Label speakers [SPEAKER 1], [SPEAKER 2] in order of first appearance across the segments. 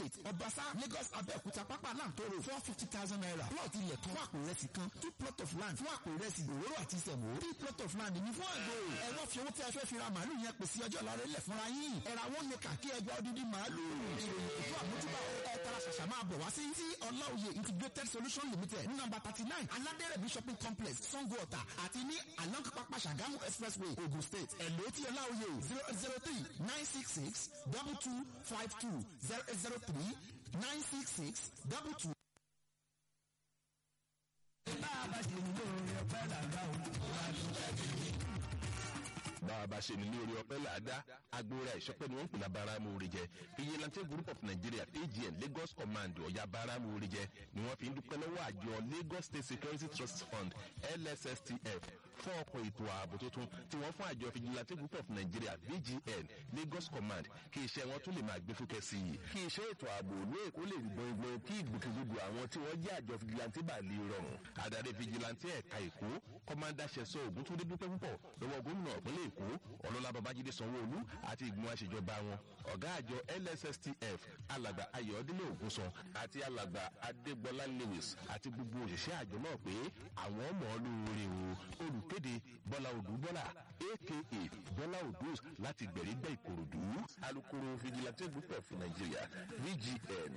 [SPEAKER 1] estate ọbaṣá lagos abẹ́òkúta pápá láǹtóró four fifty thousand naira plot ilẹ̀ kan fún àpò ìrẹsì kan two plot of land fún àpò ìrẹsì òróró àti sẹ̀mó three plot of land ní fún àgbò ẹ̀rọ fi owó tí a fẹ́ fi ra màálù yẹn pèsè ọjọ́ ìlọrin lẹ̀ fúnra yín ẹ̀rà wọn lè kà kí ẹgbẹ́ odidi màálù ìròyìn ètò àmójúbà ẹ̀ tara ṣàṣà máa bọ̀ wá sí tí ọláòye integrated solution limited ní nọ́mbà thirty nine aládẹ́rẹ̀mí shopping complex sango ọ̀tà àti ní along pápá ṣàgámù expressway ogun state ẹ̀lò tí ọláòye zero zero three nine six six double two five two zero zero three nine six six double two.
[SPEAKER 2] bá a bá ṣe ní lóore ọpẹ́ làgbà o wà lóore
[SPEAKER 3] bá a bá ṣe ní lórí ọpẹ́ làádá agbóra ìṣọpẹ́ ni wọ́n ń pè lábára amóore jẹ vigilante group of nigeria agn lagos command ọ̀yà bára amóore jẹ ni wọ́n fi ń dúpẹ́ lọ́wọ́ àjọ lagos state security trust fund lsstf fún ọkọ̀ ètò ààbò tuntun tí wọ́n fún àjọ vigilante group of nigeria vgn lagos command kí iṣẹ́ wọn tún lè máa gbé fúkẹ́ sí i. kí iṣẹ́ ètò ààbò ní èkó lè gbọ̀ngbọ̀n kí ìgbòkègbodò àwọn tí wọ́n jẹ́ àjọ vigilante bá lè rọrùn. adarí vigilante ẹ̀ka èkó kọ́mándà ṣẹ̀sọ́ ògúntúndé dúpẹ́ púpọ̀ lọ́wọ́ gómìnà ìpínlẹ̀ èkó ọlọ́lá babájídé sanwó-olú àti ìgbìmọ̀ àṣejọba wọn ọ̀gá àjọ lsstf alàgbà ayọ̀délé ògúnsan àti alàgbà adégbọlá lewis àti gbogbo òṣìṣẹ́ àjọ náà pé àwọn ọmọ olóore o olùkéde bọ́lá odúbọ́lá aka bọ́lá odus láti gbẹ̀rígbẹ́ ìkòròdú alukoro vigilante group of nigeria vgn.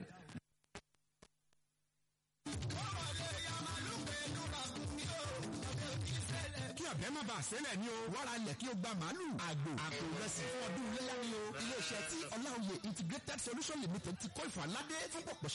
[SPEAKER 1] kí ọ̀bẹ má bàa sẹ́lẹ̀ ni o wàrà lẹ̀ kí o gba màálù àgbò àpò ìrẹsì fún ọdún iléyà ni o iléeṣẹ́ tí ọláòye integrated solution limited ti kọ́ ìfọ̀ aládé fún pọ̀pọ̀